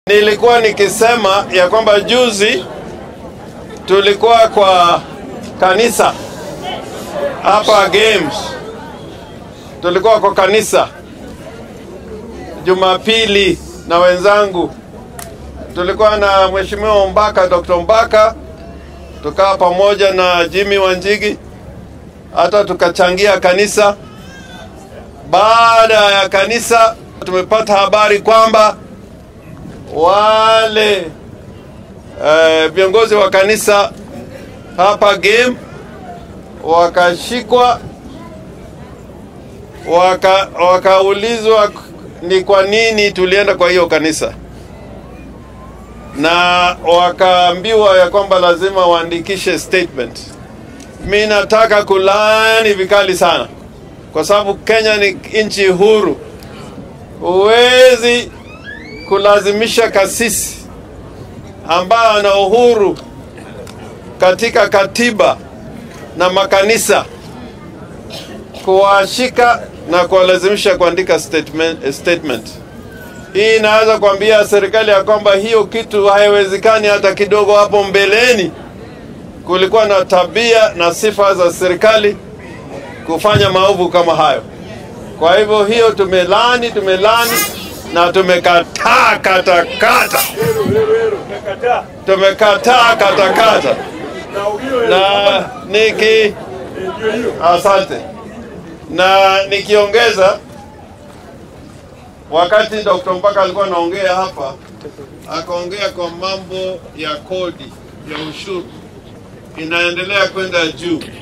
Nilikuwa nikisema ya kwamba juzi tulikuwa kwa kanisa hapa Games, tulikuwa kwa kanisa Jumapili na wenzangu, tulikuwa na mheshimiwa Mbaka, Dr. Mbaka, tukawa pamoja na Jimmy Wanjigi, hata tukachangia kanisa. Baada ya kanisa, tumepata habari kwamba wale eh, viongozi wa kanisa hapa game wakashikwa waka, wakaulizwa ni kwa nini tulienda kwa hiyo kanisa, na wakaambiwa ya kwamba lazima waandikishe statement. Mi nataka kulaani vikali sana, kwa sababu Kenya ni nchi huru. Huwezi kulazimisha kasisi ambayo ana uhuru katika katiba na makanisa kuwashika na kuwalazimisha kuandika statement, statement. Hii inaweza kuambia serikali ya kwamba hiyo kitu haiwezekani hata kidogo. Hapo mbeleni kulikuwa na tabia na sifa za serikali kufanya maovu kama hayo. Kwa hivyo hiyo tumelani, tumelani na tumekataa katakata, tumekataa katakata na niki asante na nikiongeza, wakati Dr. Mpaka alikuwa anaongea hapa, akaongea kwa mambo ya kodi ya ushuru inaendelea kwenda juu.